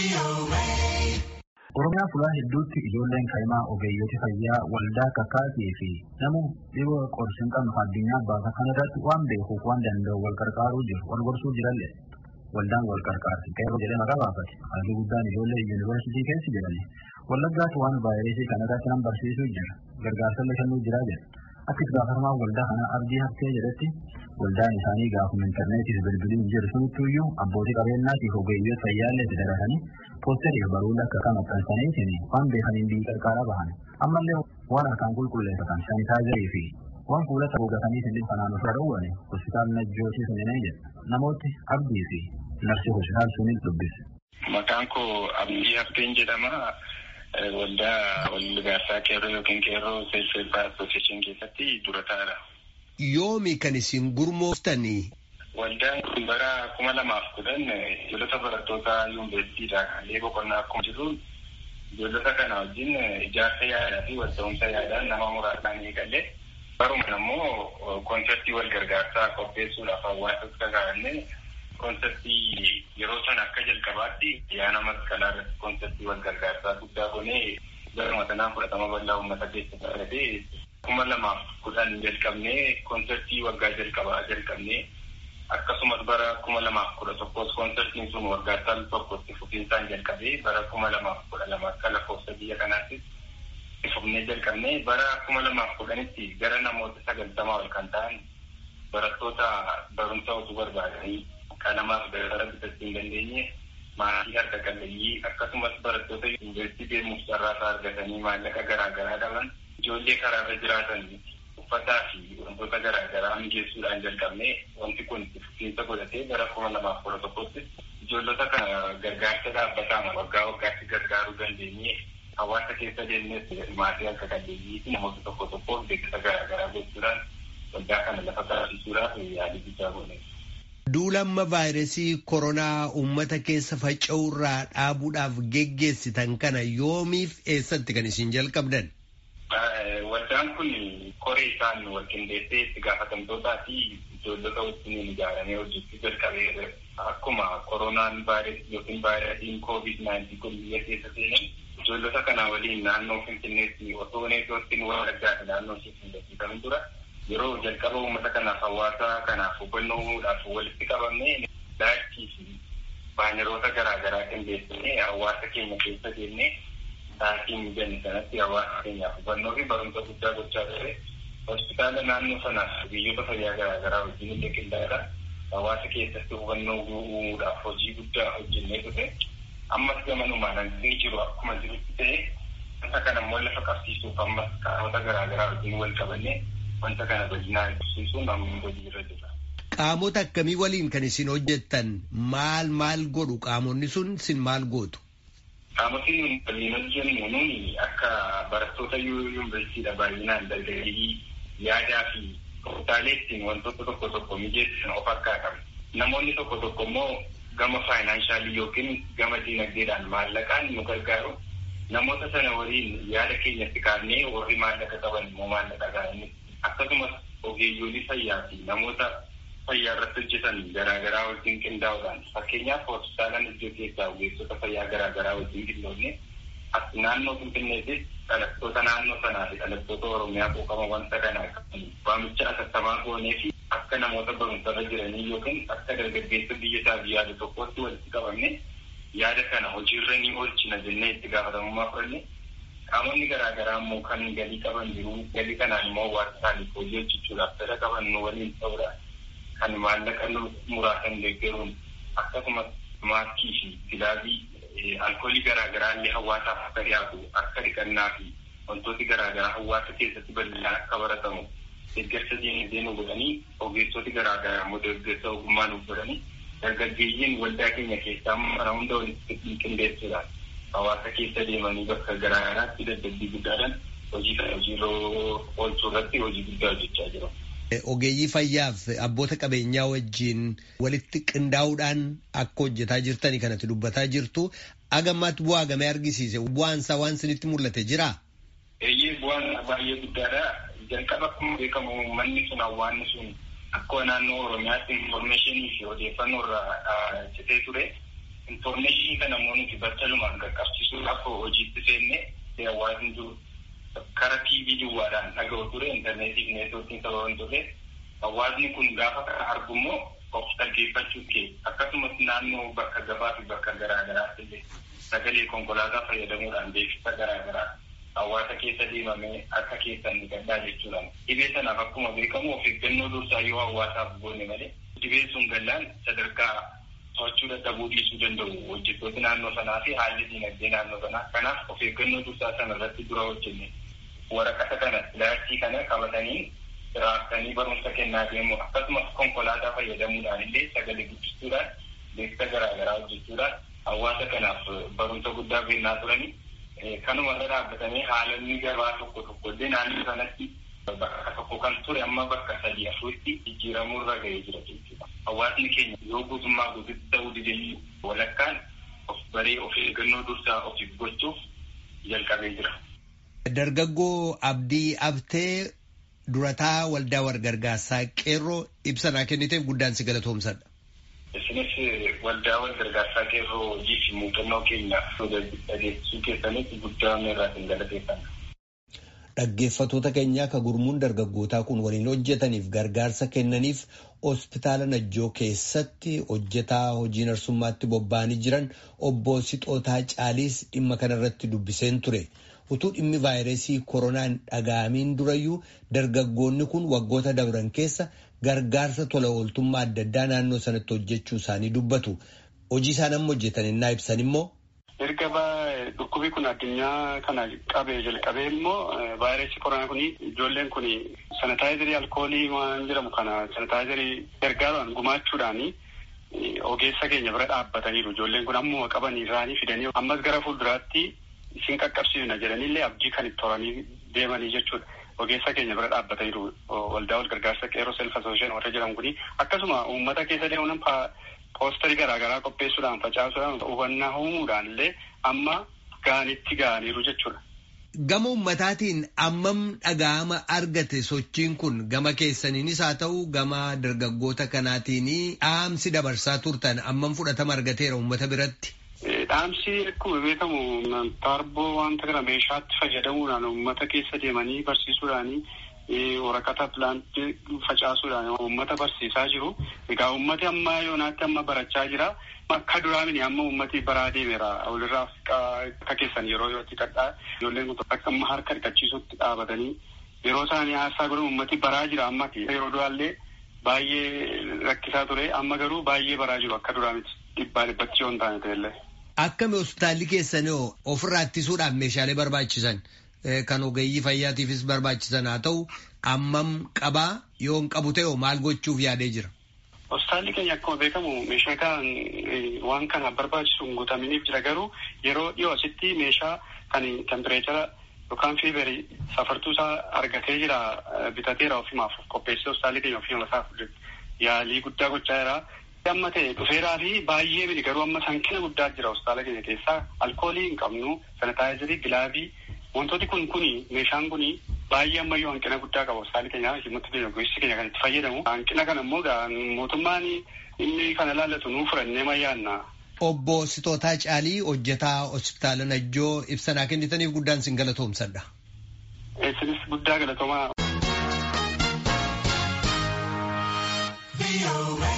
Oromiyaa fuula hedduutti ijoolleen kaa'imaa ogeeyyoota fayyaa waldaa kakaatii fi nama dhibee qorsi hin qabne addunyaa baasa kana irratti waan beekuuf waan danda'u wal qarqaaruu jiru wal gorsuu jiralle waldaan wal qarqaarsi qeerroo jedhee maqaa baafate halluu guddaan ijoollee yuunivarsiitii keessa jedhani wallaggaatti waan vaayirasii kana irratti nan barsiisuu jira gargaarsallee kennuu jira jedha akka itti gaafatamaa waldaa kanaa abdii haftee jedhetti waldaan isaanii gaafuma intarneetiif bilbiliin jiru sunittuyyuu abbootii qabeenyaatiif ogeeyyoota fayyaallee itti daratanii poosteriif baruulee akka kan maxxansaniitiin waan beekaniin biyyi qarqaaraa bahan ammallee waan harkaan qulqulleeffatan saanitaayizarii fi waan fuulata gogataniitiin dhibba kanaan ofirra dhowwane hospitaal najjootii sunninee jedha namooti abdii fi narsi hospitaal suniin dubbise. Maqaan koo Abdii Hafteen jedhama. Waldaa walgargaarsaa qeerroo yookiin qeerroo seelfeebbaa asooseeshin keessatti durataadha. Yoomi kan isin gurmooftanii? Waldaan kun bara kuma lamaaf kudhan ijoollota barattoota yuunivarsiitiidha. Haalli boqonnaa akkuma jiru ijoollota kana wajjin ijaarsa yaadaa fi wal ta'umsa yaadaan nama muraasaan eegalee barumaan ammoo koonseptii wal gargaarsaa qopheessuudhaaf hawaasas kakaa'anne koonseptii yeroo sana akka jalqabaatti yaana masqalaa irratti koonseptii wal gargaarsaa guddaa gonee garuma sanaan fudhatama bal'aa uummata keessatti argatee kuma lamaaf kudhan jalqabnee koonseptii waggaa jalqabaa jalqabnee akkasumas bara kuma lamaaf kudha tokkos koonseptiin sun waggaa tal tokkotti fufiinsaan jalqabee bara kuma lamaaf kudha lama akka lakkoofsa biyya kanaattis fufnee jalqabnee bara kuma lamaaf kudhanitti gara namoota sagaltamaa ol kan ta'an barattoota barumsa osoo barbaadanii qalamaaf dabtara bitachuu hin dandeenye maatii harka qalleeyyii akkasumas barattoota yuunivarsiitii deemuuf carraasaa argatanii maallaqa garaa garaa dhaban ijoollee karaarra jiraatan uffataa fi wantoota garaa garaa mijeessuudhaan jalqabne wanti kun fufiinsa godhatee bara kuma lamaaf kudha tokkotti ijoollota kana gargaarsa dhaabbataan waggaa waggaatti gargaaruu dandeenye hawaasa keessa deemnes maatii harka qalleeyyii fi namoota tokko tokkoof beeksisa garaa garaa gochuudhaan waldaa kana lafa taasisuudhaaf yaalii guddaa godhe. Duulamma vaayirasii koronaa uummata keessa faca'urraa dhaabuudhaaf geggeessitan kana yoomiif eessatti kan isin jalqabdan? Waldaan kun koree isaan wal qindeessee itti gaafatamtootaa fi ijoollota wajjin ijaaramee hojjechuu jalqabee akkuma koronaan vaayirasii yookiin vaayirasiin koovid naayintii kun biyya keessa seenan ijoollota kana waliin naannoo finfinneetti osoo neetootiin walaggaati naannoo finfinneetti dura yeroo jalqaba uummata kanaaf hawaasa kanaaf hubannoodhaaf walitti qabamne daachii fi baaneroota garaa garaa qindeessinee hawaasa keenya keessa deemnee sa'aatii mijanne sanatti hawaasa keenyaaf hubannoo fi barumsa guddaa gochaa ture. Hospitaala naannoo sanaaf biyyoota fayyaa garaa garaa wajjin illee qindaa'edha. Hawaasa keessatti hubannoo uumuudhaaf hojii guddaa hojjennee ture. Ammas gamanumaan hanqinni jiru akkuma jirutti ta'e wanta kana immoo lafa qabsiisuuf ammas qaamota garaa garaa wajjin wal qabannee wanta kana bal'inaan ibsisuun amma hojii irra jira. Qaamota akkamii waliin kan isin hojjettan maal maal godhu qaamonni sun isin maal gootu? Qaamotni nuyi waliin hojjennu nuyi akka barattoota yuunivarsiitiidha baay'inaan dargaggeeyyii yaadaa fi tooftaalee ittiin wantoota tokko tokko mijeessan of harkaa qabu. Namoonni tokko tokko immoo gama faayinaansaalii yookiin gama diinagdeedhaan maallaqaan nu gargaaru. Namoota sana waliin yaada keenyatti kaafnee warri maallaqa qaban immoo maallaqa gahanni akkasumas ogeeyyoolii fayyaa fi namoota fayyaa irratti hojjetan garaagaraa wajjin qindaa'uudhaan fakkeenyaaf hospitaalaan iddoo keessaa ogeessota fayyaa garaagaraa wajjin qindoofne as naannoo finfinneetis dhalattoota naannoo sanaa fi dhalattoota oromiyaa quuqama wanta kanaa waamicha asattamaa goonee fi akka namoota barumsarra jiranii yookiin akka dargaggeessa biyya isaa fi yaada tokkotti walitti qabamne yaada kana hojiirra ni oolchina jennee itti gaafatamummaa fudhanne qaamonni garaa garaa immoo kan galii qaban jiru galii kanaan immoo waan isaaniif hojii hojjechuudhaaf fedha qaban nu waliin ta'uudhaan kan maallaqa muraasan deeggaruun akkasumas maaskii fi gilaabii alkoolii garaa garaa illee hawaasaaf akka dhiyaatu akka dhiqannaa fi wantooti garaa garaa hawaasa keessatti bal'inaan akka baratamu deeggarsa diinagdee nu godhanii ogeessoti garaa garaa immoo deeggarsa ogummaa nu godhanii dargaggeeyyiin waldaa keenya keessaa mana hunda walitti qindeessuudhaan hawaasa keessa deemanii bakka garaa garaatti dadhabbii guddaadhaan hojii kana hojiirra oolchuu irratti hojii guddaa hojjechaa jiru. Ogeeyyii fayyaaf abboota qabeenyaa wajjin walitti qindaa'uudhaan akka hojjetaa jirtani kanatti dubbataa jirtu agammaatti bu'aa gamee argisiise bu'aan isaa waan isinitti mul'ate jiraa? Eeyyee bu'aan baay'ee guddaadha. Jalqaba akkuma beekamu manni sun hawaasni sun akka naannoo Oromiyaatti infoormeeshinii fi odeeffannoo irraa citee ture. infoormeeshinii kana immoo nuti battalumaan qaqqabsiisuudhaaf hojiitti seenne hawaasni jiru kara TV duwwaadhaan dhaga'u ture intarneetii fi neetwoorkiin sababa hin turre hawaasni kun gaafa kana argu immoo of dhaggeeffachuu kee akkasumas naannoo bakka gabaa fi bakka garaa garaatti illee sagalee konkolaataa fayyadamuudhaan beeksisa garaa garaa hawaasa keessa deemamee akka keessan ni gaddaa jechuudhaan dhibee sanaaf akkuma beekamu of eeggannoo dursaa yoo hawaasaaf goone malee dhibee sun gallaan sadarkaa to'achuu dadhabuu dhiisuu danda'u hojjettooti naannoo sanaa fi haalli dinagdee naannoo sanaa kanaaf of eeggannoo dursaa sana irratti dura hojjenne waraqata kana ilaartii kana qabatanii raaftanii barumsa kennaa deemu akkasumas konkolaataa fayyadamuudhaan illee sagalee guddistuudhaan beeksisa garaa garaa hojjechuudhaan hawaasa kanaaf barumsa guddaa kennaa turanii kanuma irra dhaabbatanii haalonni gabaa tokko tokko illee naannoo sanatti bakka tokko kan ture amma bakka sadii afuritti jijjiiramuu irra ga'ee jira jechuudha. Hawaasni keenya yoo guutummaa guututti ta'uu didee walakkaan of baree of eeggannoo dursaa ofiif gochuuf jalqabee jira. Dargaggoo Abdii Abtee durataa waldaa walgargaarsaa qeerroo ibsa naa kenniteef guddaan si galatoomsadha. Isinis waldaa walgargaarsaa qeerroo hojii fi muuxannoo keenya dhageessisuu keessanitti guddaa irraa sin galateeffanna. Dhaggeeffatoota keenyaa ka gurmuun dargaggootaa kun waliin hojjetaniif gargaarsa kennaniif hospitaala Najjoo keessatti hojjetaa hojii narsummaatti bobba'anii jiran obbo Sixootaa Caaliis dhimma kanarratti dubbiseen ture. Utuu dhimmi vaayirasii koronaan dhaga'amiin durayyuu dargaggoonni kun waggoota dabran keessa gargaarsa tola ooltummaa adda addaa naannoo sanatti hojjechuu isaanii dubbatu. Hojii isaan amma hojjetan innaa ibsan immoo. Erga dhukkubi kun addunyaa kana qabee jalqabee immoo vaayirasii koronaa kun ijoolleen kun sanitaayizarii alkoolii waan jedhamu kana sanitaayizarii gargaaruudhaan gumaachuudhaan ogeessa keenya bira dhaabbataniiru. Ijoolleen kun ammuma qabanii irraanii fidanii ammas gara fuulduraatti isin qaqqabsiifna jedhaniillee abdii kan itti horanii deemanii jechuudha. Ogeessa keenya bira dhaabbataniiru waldaa wal gargaarsa qeerroo self asoosheen warra jedhamu kuni akkasuma uummata keessa deemuun poosterii garaagaraa qopheessuudhaan facaasuudhaan hubannaa uumuudhaan illee amma gaanitti ga'aniiru jechuudha. Gama ummataatiin ammam dhaga'ama argate sochiin kun gama keessaniinis haa ta'u gama dargaggoota kanaatiin dhaamsi dabarsaa turtan ammam fudhatama argateera uummata biratti. Dhaamsi akkuma beekamu tarboo wanta kana meeshaatti fayyadamuudhaan uummata keessa deemanii barsiisuudhaanii waraqata pilaantii facaasuudhaan uummata barsiisaa jiru. Egaa uummati amma yoonaatti amma barachaa jira. Akka duraa miti amma uummati baraa deemeera. Walirraa akka keessan yeroo yerootti kadhaa ijoolleen kun akka amma harka dhiqachiisutti dhaabatanii yeroo isaanii haasaa godhan uummati baraa jira amma yeroo duraallee baay'ee rakkisaa ture amma garuu baay'ee baraa jiru akka duraa miti dhibbaa dhibbatti yoo hin taane ta'ellee. Akkami hospitaalli keessanii ofirraa ittisuudhaaf meeshaalee barbaachisan kan ogeeyyii fayyaatiifis barbaachisan haa ta'u ammam qabaa yoo hin qabu ta'e maal gochuuf yaadee jira. Hospitaalli keenya akkuma beekamu meeshaa kan waan kana barbaachisu hin guutaminiif jira garuu yeroo dhiyoo asitti meeshaa kan tempireechara yookaan fiibarii safartuu isaa argatee jira bitateera ofimaaf qopheessee hospitaalli keenya ofii isaaf yaalii guddaa gochaa jira. Amma ta'e dhufeeraa fi baay'ee miti garuu amma sankina guddaa jira hospitaala keenya keessaa alkoolii hin qabnu sanitaayizarii gilaabii wantooti kun kuni meeshaan kuni baay'ee ammayyuu hanqina guddaa qaba hospitaalli keenya himmatti keenya gosti keenya kan itti fayyadamu hanqina kana immoo mootummaan inni kana laallatu nuu furannee mayyaanna. Obbo Sitootaa Caalii hojjetaa hospitaala Najjoo ibsanaa kennitaniif guddaan sin galatoomsadha. Isinis guddaa galatoomaa.